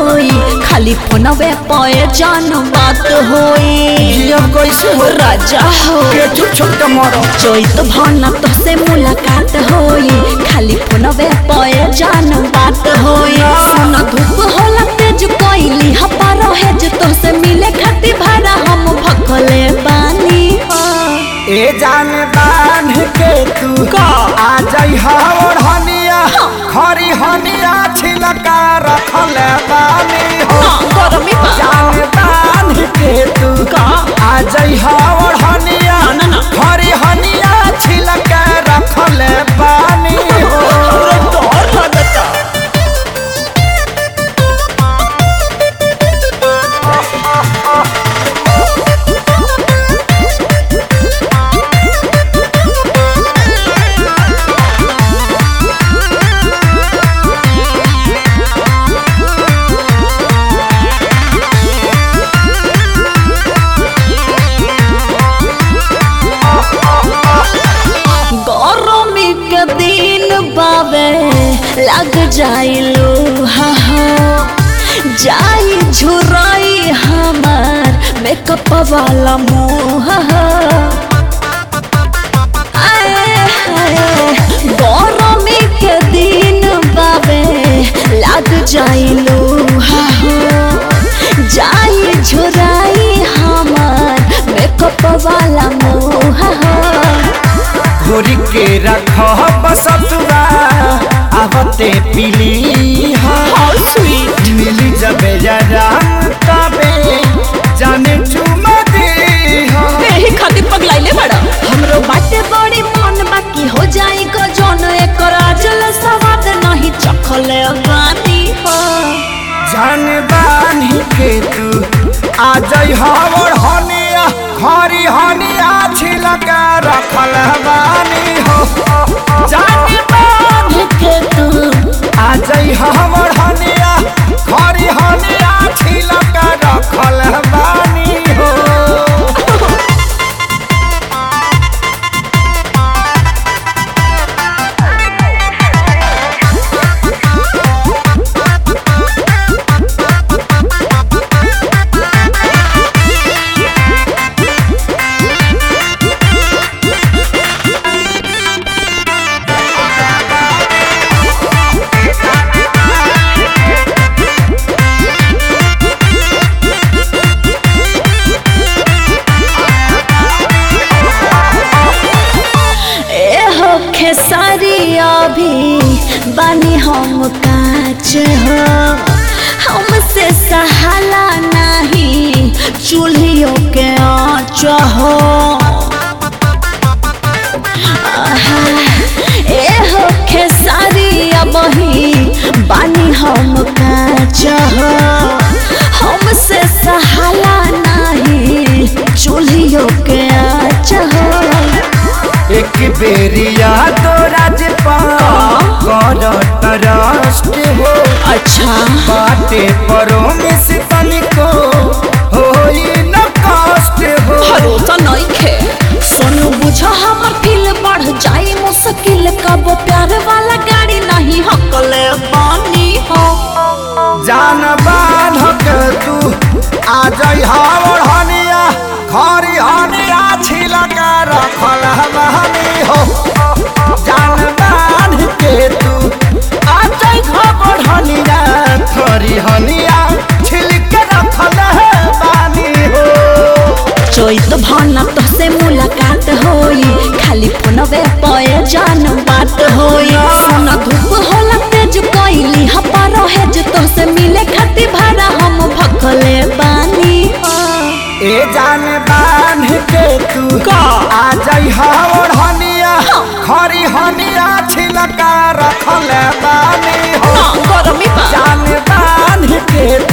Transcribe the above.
होई खाली फोनवे पे जान बात होई जियब कैसे हो राजा हो के चुप चुप के मरो चैत भन तोसे मुलाकात होई खाली फोनवे पे जान बात होई सुन धूप होला तेज कोइली हपा रहे जे तोसे मिले खातिर भाड़ा हम भखले बानी ए जान बांध के तू का? आ जाई और हनिया खरी हनिया छिलका रखल बानी हो हाँ, गरमी बा जान बांध के तू का? आ जाई और हनिया ना, ना, ना। खरी हनिया छिलका रखल बानी हो डर लगता गरमी के दिन बाबे लग जाइलो हा हा जाई झुराई हमार मेकअप वाला मुँह हा आए हाय गरमी के दिन बाबे लग जाइलो हा हो जाई झुराई हमार मेकअप वाला मुँह हा घोरी के रख बसतुरा आवते पीली How sweet. मिली जब जरा तबे जाने चुमा दे एही खातिर पगलाइले बड़ा हमरो बाटे बड़ी मन बाकी हो जाई को जौन एकर आजल सवाद नहीं चखले बानी हो जान बानी के तू आ जाई हवर हनिया खरी हनिया छिलका रखल बानी हो जान बानी के तू आ जाई हवर हनिया खरी हनिया छिलका रखल बानी हो ए हो खेसारी अभी बानी हम काच हो हमसे सहाला नहीं चूल्हियों के आँच हो आहा, ए हो खेसारी अबही बानी हम काच हो हमसे सहाला नहीं चूल्हियों के आँच हो एक बेरिया तो राजपाल कर ट्रस्ट हो अच्छा बाटे परो में से तनिको होई न कष्ट हो भरोसा नहीं खे सोनू बुझ हमर फील बढ़ जाई मुश्किल कब प्यार वाला गाड़ी नहीं हकले बानी हो जान बाधक तू आ जाई हावर हनिया खरी हनिया छिलका रखल हमानी हो जान बांध के तू आ जाई खबर हनिया खरी हनिया छिलका रखल बानी हो चैत भाना तोसे मुलाकात होई खाली फोनवे पे जान बात होई सोना धूप होला तेज कोइली हपा रहे जे तोसे मिले खातिर भाड़ा हम भखले बानी हो ए जान बांध के तू का? आ जाई हावर हनिया खरी हनिया छिलका रखल बानी हो ना गरमी बा जान बांध के